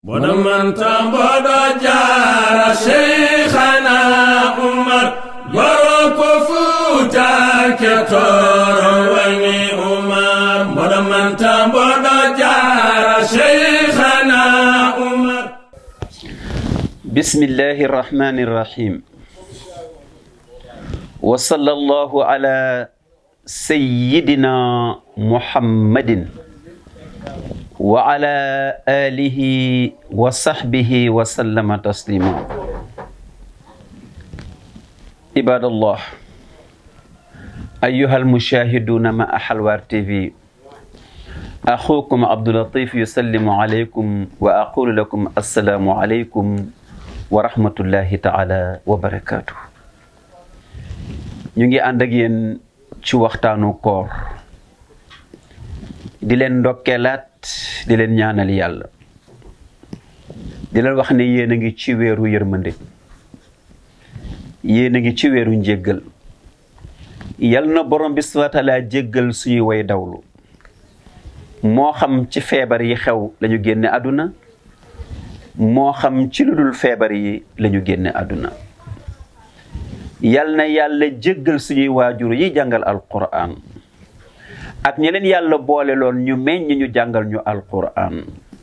boɗo manta mboɗo jaara cheikhana oumar yoro ko fuutake toro wani oumar mboɗo manta mboɗo jaara cheikhana oumar bismillahi irrahmani irrahim wa sallallahu ala sayyidina muhammadin wa ala alihi wa sahbihi wa sallama taslima ibadallah ayuha almushahiduna ma halwar tv axukum abdulatif yusallimu alaykum wa aqulu lakum assalaamu alaykum wa rahmatullahi taala wa barakaatu ñu ngi ànd ak yéen ci waxtaanu koor di leen ndokkeelaat di leen ñaanal yàlla di leen wax ne yéen a ngi ci weeru yërmande yéen a ngi ci weeru njéggal yal na borom bi subhaanahu wa taala jéggal suñuy way dawlu moo xam ci feebar yi xew lañu génne àdduna moo xam ci lu dul feebar yi lañu génne àdduna yal na yàlla jéggal suñuy waajur yi jàngal alquran ak ñi leen yàlla boole loon ñu meññ ñu jàngal ñu alquran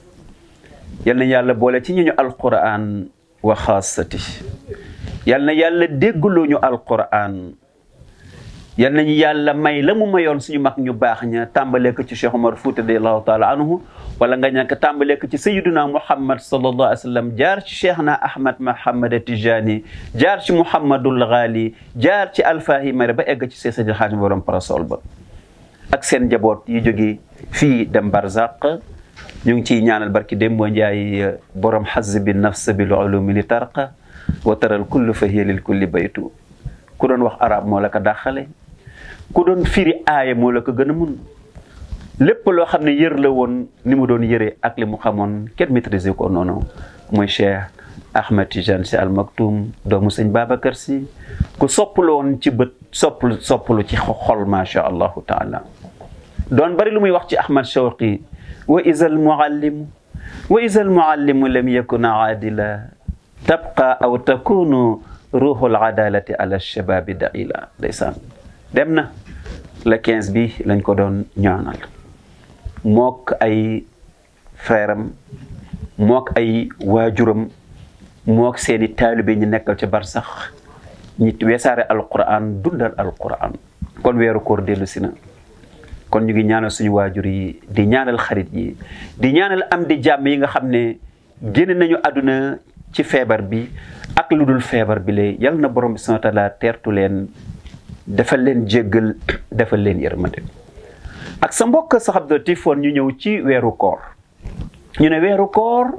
yal na yàlla boole ci ñu ñu alquran wa xaasati yal na yàlla déggloo ñu alquran yal nañu yàlla may la mu mayoon suñu mag ñu baax ña tàmbalee ko ci Cheikh Omar Fouta radiallahu taala anhu wala nga ñàkk tàmbalee ko ci sayiduna muhammad sallallahu alayhi wa sallam jaar ci cheikhna ahmad mahamad tijani jaar ci muhammadul ghali jaar ci alfahi mare ba egg ci see sadil xaatim borom parasol ba ak seen njaboot yi jóge fii dem barzaq ñu ngi ciy ñaanal barki dem boo njaay borom xaz bi nafs bil ulumi li tarqa wa taral kullu fa hiya lil kulli baytu ku doon wax arab moo la ko dàqale ku doon firi aaya moo la ko gën a mun lépp loo xam ne yër la woon ni mu doon yëree ak li mu xamoon kenn maîtriser ko noonu mooy Cheikh Ahmed Tidiane Sy Al Maktoum doomu sëñ Babacar Sy ku sopplu woon ci bët sopplu sopplu ci xol macha allahu taala doon bari lu muy wax ci Ahmad Shawqi wa isal muallimu wa isal muallimu lam yakun aadila tabqa aw takunu ruuxul adalati ala shababi daila ndeysaan dem na le 15 bi lañ ko doon ñaanal mook ay frèram mook ay waajuram mook seeni taalibe ñi nekkal ci barsax ñi weesaare alquran dundal alquran kon weeru koor dellu si na kon ñu ngi ñaanal suñu waajur yi di ñaanal xarit yi di ñaanal am di jàmm yi nga xam ne génn nañu àdduna ci feebar bi ak lu dul feebar bi lee yal na borom bi subhaanahu wa taala teertu leen defal leen jéggal defal leen yërmande ak sa mbokk sax Abdou Tifoon ñu ñëw ci weeru koor ñu ne weeru koor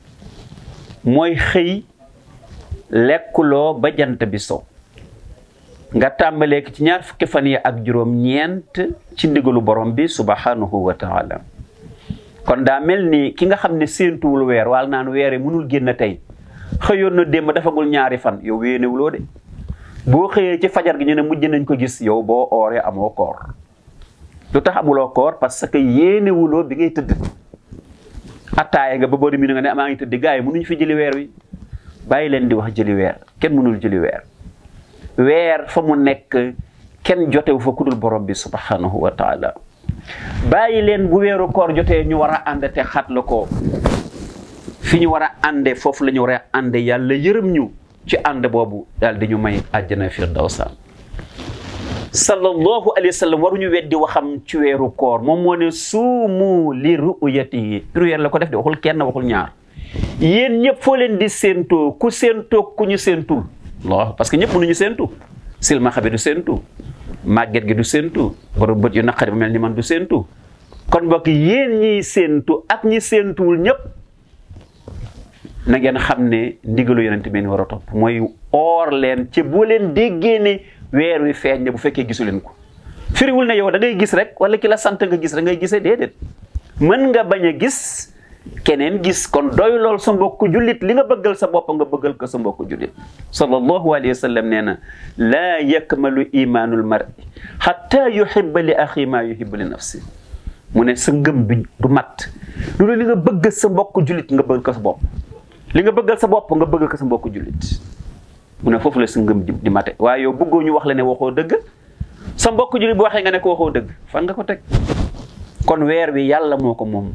mooy xëy lekkuloo ba jant bi so nga tàmbalee ci ñaar fukki fan yi ak juróom ñeent ci ndigalu borom bi subhanahu wa taala kon daa mel ni ki nga xam ne séentuwul weer wal naan weer yi mënul génn tey xëyoon na démb dafagul ñaari fan yow wéenewuloo de boo xëyee ci fajar gi ñu ne mujj nañ ko gis yow boo ooree amoo koor lu tax amuloo koor parce que yéenewuloo bi ngay tëdd attaaya nga ba boo demee nga ne maa ngi tëdd gars yi mënuñ fi jëli weer wi bàyyi leen di wax jëli weer kenn mënul jëli weer weer fa mu nekk kenn jotewu fa kudul borom bi subhanahu wa taala bàyyi leen bu weeru koor jotee ñu war a ànd te xat la ko fi ñu war a ànde foofu la ñu war a ànde yàlla yërëm ñu ci ànd boobu daal di ñu may àjjana firdawsa sallallahu alayhi wa sallam waruñu weddi waxam ci weeru koor moom moo ne suumu li ru'yatihi prière la ko def de waxul kenn waxul ñaar yéen ñëpp foo leen di séentoo ku séentoo ku ñu séentul Allah parce que ñëpp mënuñu séentu silmaxa bi du séentu màgget gi du séentu borom bët yu naqari ba mel ni man du séentu kon mbokk yéen ñiy séentu ak ñi séentuwul ñëpp na ngeen xam ne ndigalu yonent bi war a topp mooy oor leen ci boo leen déggee ne weer wi feeñ ne bu fekkee gisu leen ko firiwul ne yow da ngay gis rek wala ki la sant nga gis rek ngay gisee déedéet mën nga bañ a gis keneen gis kon doy lool sa mbokku jullit li nga bëggal sa bopp nga bëggal ko sa mbokku jullit sallallahu alayhi wa sallam nee na laa yakmalu imaanul mar'i xatta yuhibba li axi maa yuhibbu li nafsi mu ne sa ngëm bi du mat lu li nga bëgg sa mbokk jullit nga bëgg ko sa bopp li nga bëggal sa bopp nga bëgg ko sa mbokk jullit mu ne foofu la sa ngëm di di mate waaye yow bëggoo ñu wax la ne waxoo dëgg sa mbokk jullit bu waxee nga ne ko waxoo dëgg fan nga ko teg kon weer wi yàlla moo ko moom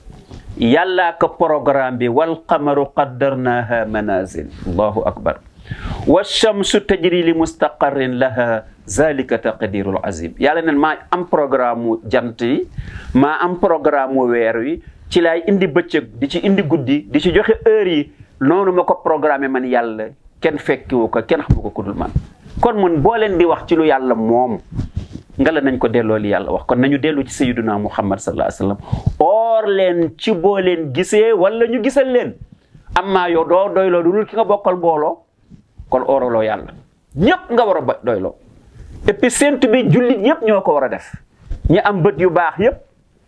yàllaa ko programme bi wal qamaru qaddarnaha manazil allahu akbar wa shamsu tajri li mustaqarrin laha zalika taqdirul azim yàlla neen maa am programme mu jant yi maa am programme mu weer wi ci laay indi bëccëg di ci indi guddi di ci joxe heure yi noonu ma ko programme man yàlla kenn fekkiwu ko kenn xamu ko ku dul man kon mun boo leen di wax ci lu yàlla moom nga la nañ ko delloo li yàlla wax kon nañu dellu ci sayyiduna muhammad sallallahu alayhi wasallam oor leen ci boo leen gisee wala ñu gisal leen amma yow doo doyloo lu dul ki nga bokkal mbooloo kon ooraloo yàlla ñëpp nga war a ba doyloo et puis séntu bi jullit yëpp ñoo ko war a def ñi am bët yu baax yëpp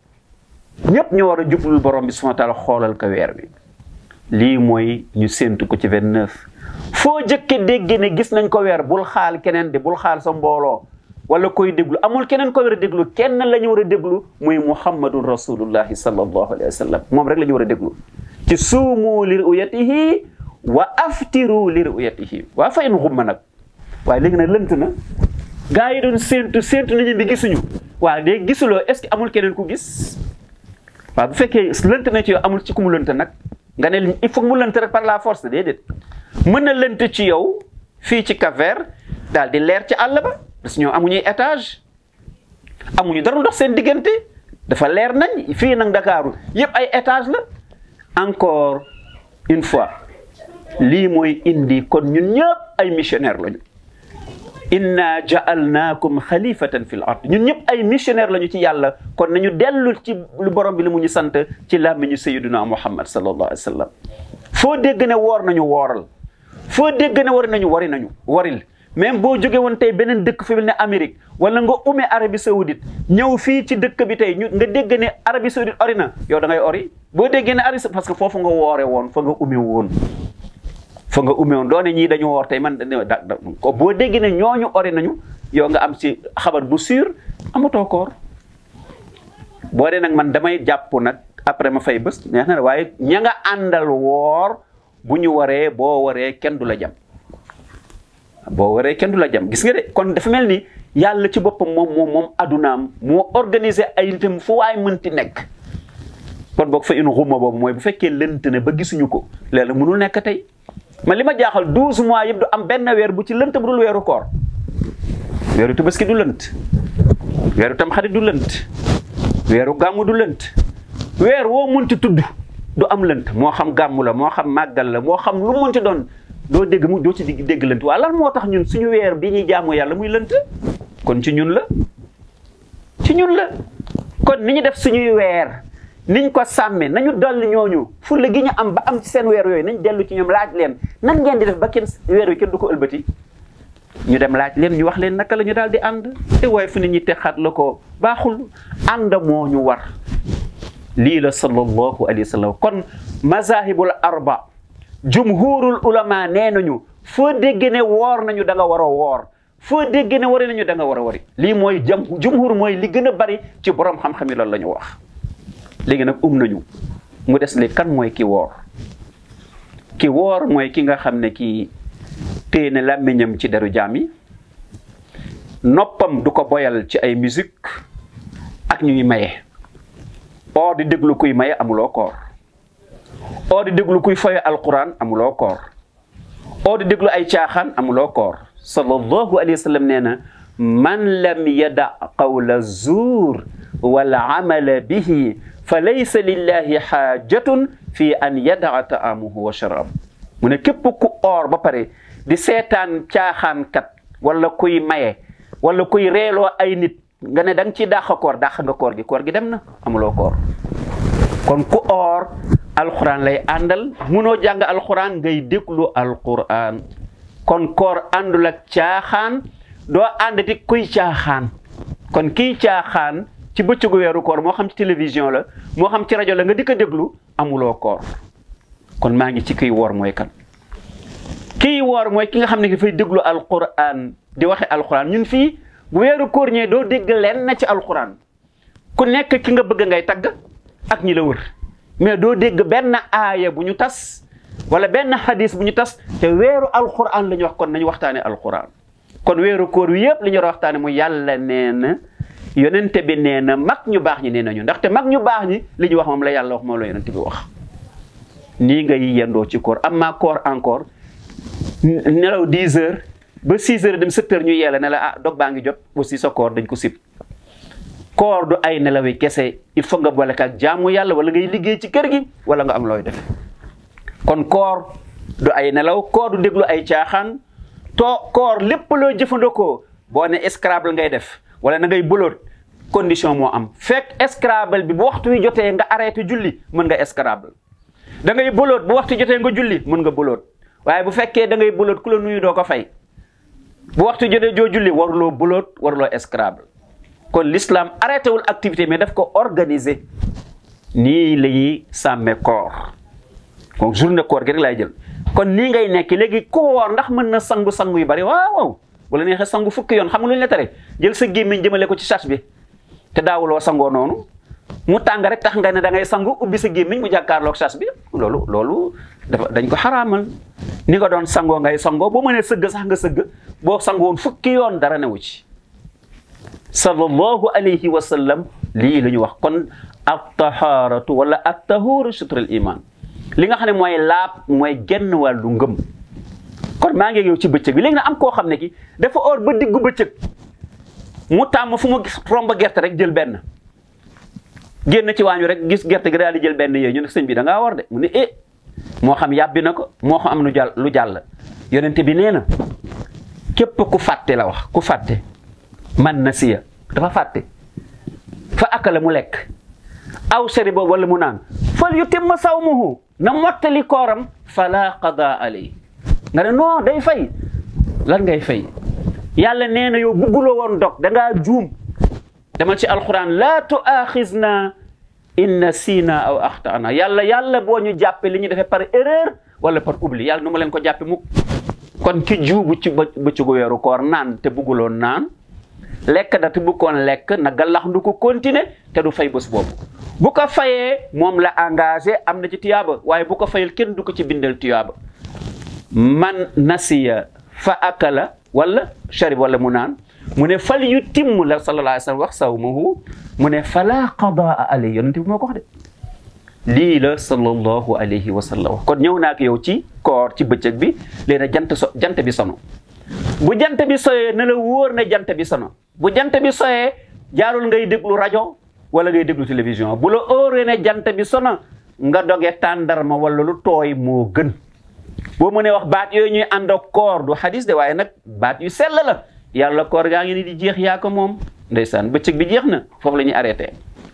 ñëpp ñoo war a jublul borom bi subhanahu wa taala xoolal ko weer bi lii mooy ñu séntu ko ci 29 foo jëkke dégg ne gis nañ ko weer bul xaal keneen de bul xaal sa mbooloo wala koy déglu amul keneen ko war a déglu kenn la ñu war a déglu muy muhammadun rasulullahi sallallahu alayhi wa sallam moom rek la ñu war a déglu ci suumu li ru'yatihi wa aftiru li ru'yatihi waa fa in xumma nag waaye léegi nag lënt na gaa yi doon séentu séentu nañu bi gisuñu waaw léegi gisuloo est ce que amul keneen ku gis waaw bu fekkee lënt na ci yow amul ci ku mu lënt nag nga ne il faut mu lënt rek par la force déedéet mën na lënt ci yow fii ci Cap-Vert daal di leer ci àll ba parce que ñoom amuñuy étage amuñu dara ndox seen diggante dafa leer nañ fii nag Ndakaaru yëpp ay étage la encore une fois lii mooy indi kon ñun ñëpp ay missionnaire lañu inna ja'alnaakum xalifatan fil ard ñun ñëpp ay missionnaire lañu ci yàlla kon nañu dellu ci lu borom bi li mu ñu sant ci làmmiñu sayyiduna muhammad sallallahu alayhi wa sallam foo dégg ne woor nañu wooral foo dégg ne wari nañu wari nañu waril même boo jóge woon tey beneen dëkk fi mel ne Amérique wala nga ume Arabie Saoudite ñëw fii ci dëkk bi tey ñu nga dégg ne Arabie Saoudite ori na yow da ngay ori boo déggee ne Arabie parce que foofu nga woore woon fa nga ume woon fa nga ume woon doone ñii dañu woor tey man da ko boo déggee ne ñooñu ori nañu yow nga am ci xabar bu sûr amatoo koor boo dee nag man damay jàpp nag après ma fay bés neex na waaye ña nga àndal woor bu ñu waree boo waree kenn du la jam boo waree kenn du la jam gis nga de kon dafa mel ni yàlla ci boppam moom moom moom adunaam moo organiser ay nitam fu waay mënti nekk kon boog fa une xuma boobu mooy bu fekkee lënt ne ba gisuñu ko léeg-léeg mënul nekk tey man li ma jaaxal 12 mois yëpp du am benn weer bu ci lënt bu dul weeru koor weeru tabaski du lënt weeru tamxarit du lënt weeru gàmmu du lënt weer woo mënti tudd du am lënt moo xam gàmmu la moo xam màggal la moo xam lu mënti doon doo dégg mu doo ci dégg lënt waa lan moo tax ñun suñu weer bi ñuy jaamu yàlla muy lënt kon ci ñun la ci ñun la kon ni ñu def suñuy weer niñ ko sàmmee nañu dolli ñooñu fulla gi ñu am ba am ci seen weer yooyu nañ dellu ci ñoom laaj leen nan ngeen di def ba kenn weer wi kenn du ko ëlbati ñu dem laaj leen ñu wax leen naka la ñu daal di ànd te waaye fu nit ñi texaat la ko baaxul ànd moo ñu war lii la sallallahu alayhi wa sallam kon mazahibul arba jumhurul ulama nee nañu foo dégg ne woor nañu da nga war a woor foo dégg ne wari nañu da nga war a wari lii mooy jam jumhur mooy li gën a bari ci borom xam-xam yi loolu la ñu wax léegi nag um nañu mu des li kan mooy ki woor ki woor mooy ki nga xam ne kii téye ne làmmiñam ci deru jaam yi noppam du ko boyal ci ay musique ak ñuy maye oo di déglu kuy maye amuloo koor oo di déglu kuy foye alquran amuloo koor oo di déglu ay caaxaan amuloo koor sallallahu alayhi wa sallam nee na man lam yada qawla zuur wal amala bihi fa laysa lillahi xaajatun fi an yadaa taamuhu wa sharab mu ne képp ku oor ba pare di seetaan caaxaankat wala kuy maye wala kuy reeloo ay nit nga ne da nga ciy dàq koor dàq nga koor gi koor gi dem na amuloo koor kon ku oor alxuraan lay àndal munoo jàng alxuraan ngay déglu alxuraan kon koor àndul ak caaxaan doo àndati kuy caaxaan kon kiy caaxaan ci bëccëgu weeru koor moo xam ci télévision la moo xam ci rajo la nga di ko déglu amuloo koor kon maa ngi ci kiy woor mooy kan kiy woor mooy ki nga xam ne dafay déglu alquran di waxe alquran ñun fii bu weeru koor ñëwee doo dégg leen na ci alquran ku nekk ki nga bëgg ngay tagg ak ñi la wër mais doo dégg benn aaya bu ñu tas wala benn hadis bu ñu tas te weeru alquran la ñu wax kon nañu waxtaane alquran kon weeru koor wi yëpp li ñu war a waxtaane mu yàlla nee na yonente bi nee na mag ñu baax ñi nee nañu ndaxte mag ñu baax ñi li ñu wax moom la yàlla wax moom la yonente bi wax nii ngay yendoo ci koor am maa koor encore nelaw 10 heures ba 6 heures dem 7 heures ñu yeela ne la ah dog baa ngi jot aussi sa koor dañ ko sib koor du ay nelawi kese il faut nga boole ak jaamu yàlla wala ngay liggéey ci kër gi wala nga am looy def kon koor du ay nelaw koor du déglu ay caaxaan too koor lépp loo jëfandikoo boo ne Scrabble ngay def wala na ngay bëloot condition moo am fekk Scrabble bi bu waxtu wi jotee nga arrêté julli mën nga Scrabble da ngay bëloot bu waxtu jotee nga julli mën nga bëloot waaye bu fekkee da ngay bëloot ku la nuyu doo ko fay bu waxtu jotee joo julli waruloo bëloot waruloo Scrabble kon l'islam arrêté wul activité mais daf ko organiser nii la ñuy sàmme koor kon journée koor gi rek laay jël kon nii ngay nekk léegi ku woor ndax mën na sangu sangu yu bari waaw waaw wala neexee sangu fukki yoon xam nga lu ñu la tere jël sa gémmiñ jëmale ko ci sas bi te daawuloo sangoo noonu mu tàng rek tax nga ne da ngay sangu ubbi sa gémmiñ mu jàkkaarloog sas bi loolu loolu dafa dañ ko xaraamal ni nga doon sangoo ngay sangoo boo mënee sëgg sax nga sëgg boo sangoon fukki yoon dara newu ci sallallahu alayhi wa sallam lii la ñu wax kon at taharatu wala at tahuru shutrul iman li nga xam ne mooy laab mooy genn wàllu ngëm kon maa ngi yow ci bëccëg bi léegi nag am koo xam ne ki dafa or ba diggu bëccëg mu tàmm fu mu romb gerte rek jël benn génn ci waañu rek gis gerte gi daal di jël benn yooyu ñu ne sëñ bi da ngaa war de mu ne eh moo xam yàbbi na ko moo xam am lu jàll lu jàll yonente bi nee na képp ku fàtte la wax ku fàtte man na siya dafa fàtte fa akala mu lekk aw shariba wala mu naan fal yutimma sawmuhu na mottali kooram fala qada alay nga ne non day fay lan ngay fay yàlla nee na yow bugguloo woon dog da ngaa juum demal ci alquran laa tuaxisna in nasina aw axtana yàlla yàlla boo ñu jàppe li ñu defee par erreur wala par oubli yàlla nu ma leen ko jàppe mukk kon ki juubu ci bëccëgu weeru koor naan te bugguloon naan lekk da te buggoon lekk na galax ndu ko continuer te du fay bés boobu bu ko fayee moom la engagé am na ci tiyaaba waaye bu ko fayal kenn du ko ci bindal tiyaaba man nasiya fa akala wala sharib wala mu naan mu ne fal yu timm la sallallahu alayhi wa sallam wax sawmahu mu ne fala qadaa alay yonente bi moo ko wax de lii la sallallahu alayhi wa sallam wax kon ñëw naa ak yow ci koor ci bëccëg bi léegi jant so jant bi sono bu jant bi soyee na la wóor ne jant bi sono bu jant bi soyee jaarul ngay déglu rajo wala ngay déglu télévision bu la óoree ne jant bi sono nga doge tàndarma wala lu tooy moo gën boo mënee wax baat yooyu ñuy ànd ak koor du xadis de waaye nag baat yu sell la yàlla koor gaa ngi ni di jeex yaa ko moom ndeysaan bëccëg bi jeex na foofu la ñuy arrêté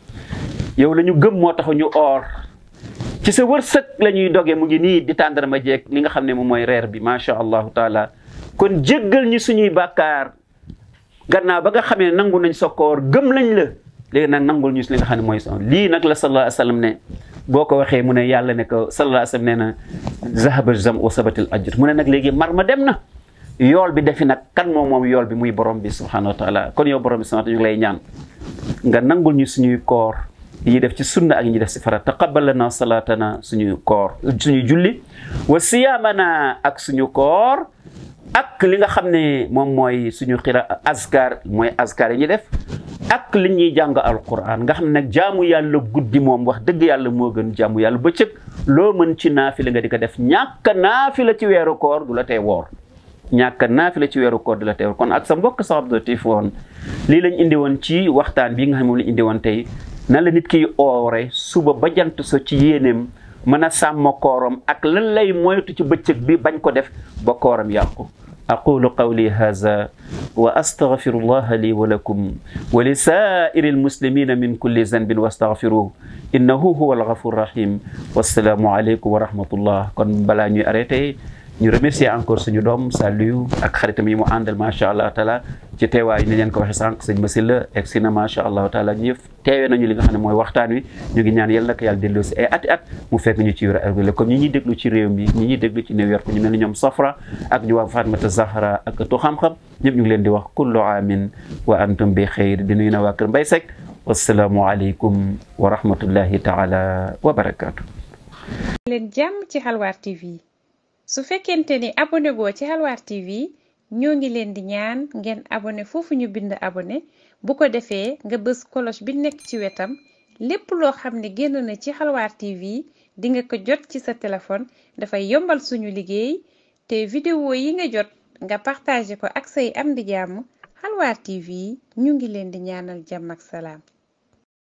yow la ñu gëm moo tax ñu oor ci sa wërsëg la ñuy doge mu ngi nii di tàndarma jeeg li nga xam ne moom mooy reer bi macha allahu taala kon jéggal ñu suñuy bàkkaar gannaaw ba nga xamee ne nangu nañ sa koor gëm nañ la léegi nag nangul ñu si li nga xam ne mooy sa lii nag la sallallahu alayhi wa sallam ne boo ko waxee mu ne yàlla ne ko sallallahu alayhi wa sallam nee na zahaba zam wa sabatil ajr mu ne nag léegi mar ma dem na yool bi defi nag kan moom moom yool bi muy borom bi subhanahu wa taala kon yow borom bi subhanahu ñu ngi lay ñaan nga nangul ñu suñuy koor yi def ci sunna ak ñi def si farat taqabbal lana salatana suñu koor suñu julli wa siyaamana ak suñu koor ak li nga xam ne moom mooy suñu xira askar mooy askar yi ñuy def ak li ñuy jàng alquran nga xam ne nag jaamu yàlla guddi moom wax dëgg yàlla moo gën jaamu yàlla bëccëg loo mën ci naafila nga di ko def ñàkk naafila ci weeru koor du la tee woor ñàkk naafila ci weeru koor du la tee woor kon ak sa mbokk sa objectif woon lii lañ indi woon ci waxtaan bi nga xam ne moom lañ indi woon tey nan la nit ki oore suba ba jant so ci yéeneem mën a sàmm kooram ak lan lay moytu ci bëccëg bi bañ ko def ba kooram yàqu aqulu qawli hadha wa astaghfirullaha li wa lakum wa li sa'iri almuslimina min kulli zanbin wastaghfiruhu innahu huwa alghafur rahim wassalaamu aleykum wa rahmatullah kon balaa ñuy arrêté ñu remercier encore suñu doom Saliou ak xaritam yi mu àndal macha allah taala ci teewaay ni leen ko waxee sànq sëñ Masila egg si na macha allah taala ñu yëf teewee nañu li nga xam ne mooy waxtaan wi ñu ngi ñaan yàlla na ko yàlla delloo si ay ati at mu fekk ñu ci wér ak comme ñi ñuy déglu ci réew mi ñi ñuy déglu ci New York ñu mel ni ñoom Safra ak ñu waa Fatmata Zahra ak tu xam-xam ñëpp ñu ngi leen di wax kullu aamin wa antum bi xeyr di nuyu na waa kër Mbay Seck wassalaamu aleykum wa rahmatullahi taala wa barakaatu leen jàmm ci xalwaar tv su fekkente ni abonné goo ci xalwaar tv ñoo ngi leen di ñaan ngeen abonné foofu ñu bind abonné bu ko defee nga bës cloche bi nekk ci wetam lépp loo xam ne génn na ci xalwaar tv di nga ko jot ci sa téléphone dafay yombal suñu liggéey te vidéo yi nga jot nga partagé ko ak say am di jàmm xalwaar tv ñu ngi leen di ñaanal jàmm ak salaam